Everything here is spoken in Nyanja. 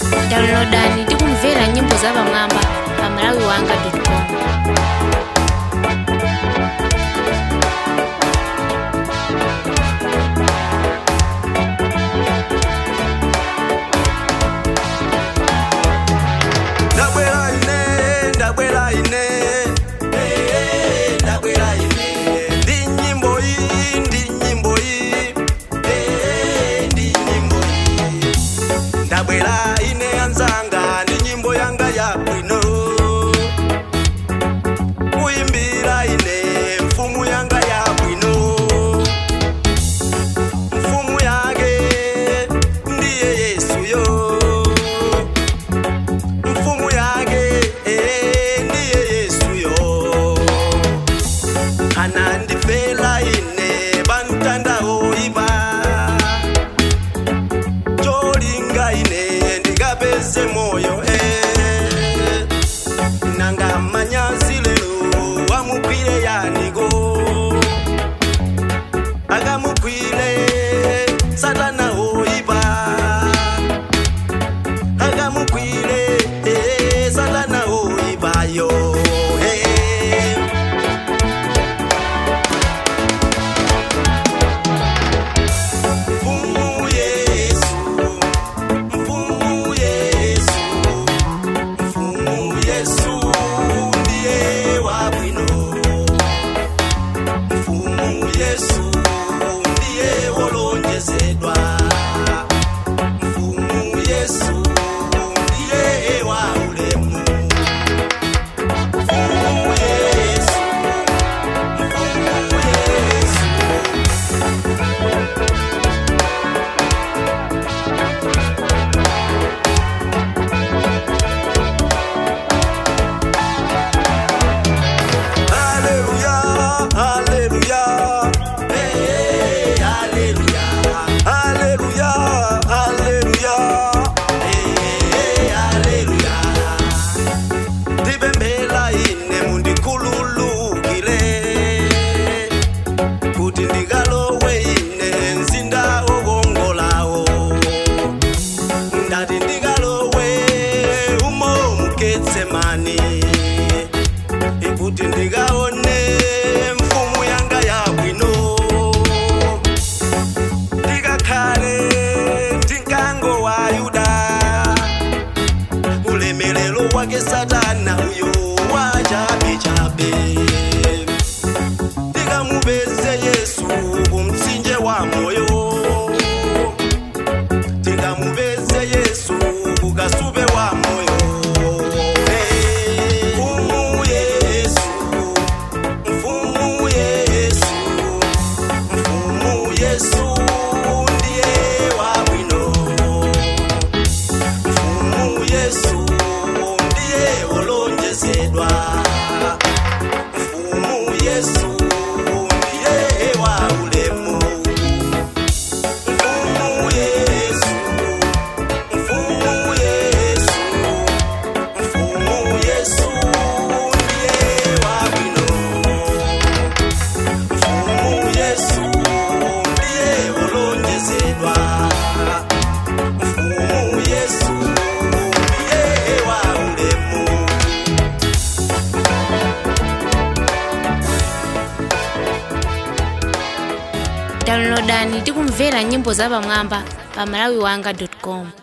downloadani ndi kumvera nyimbo zapamwamba pa malawi wanga com ndabwera ine ndabwera ine Eh, ndabwera ine ndi nyimbo iyi ndi nyimbo iyi Eh, ndi nyimbo iyi ndabwera ine anzanga ndi nyimbo yanga ya bwino kuyimbira ine mfumu yanga ya bwino mfumu yake ndiye yesuyo mfumu yake eh, ndiye yesuyo anandifela ine pamtandawo ipa cholinga ine ndikapeze moyo eh. nanga manyazi lero wamugwire yaniko akamugwire satana oipa akamugwire eh, satana oipayo eh. Mfumu Yesu, Mfumu Yesu, Mfumu Yesu ndiye wa bwino. Mfumu Yesu ndiye wolonjezedwa. Mfumu Yesu ndiye wa ulemu. Mfumu Yesu, Mfumu Yesu. Hallelujah, hallelujah. Hey, hallelujah. Hallelujah, hallelujah. Hey, hallelujah. Ndipemphera ine mundikhululukire kuti ndikalowe ine mzinda wokongolawo ndati ndikalowe umo muketsemani ikuti ndikaone mfumu yanga yabwino ndikakhale ndinkango wa yuda ulemelelo wake satana uyo wachabechabe ndikamupeze yesu kumtsinje wa moyo ndikamupeze yesu kukasupe wa moyo Hey, mfumu yesu mfumu yesu mfumu yesu ndiye wa bwino mfumu yesu ndiye wolonjezedwa mfumu yesu ndiye wa ulemu mfumu yesu mfumu yesu mfumu yesu ndiye wa bwino mfumu yesu ndiye wolonjezedwa mfumu yesu ndiye wa ulemu downloadani ndi kumvera nyimbo zapamwamba pa malawi wanga com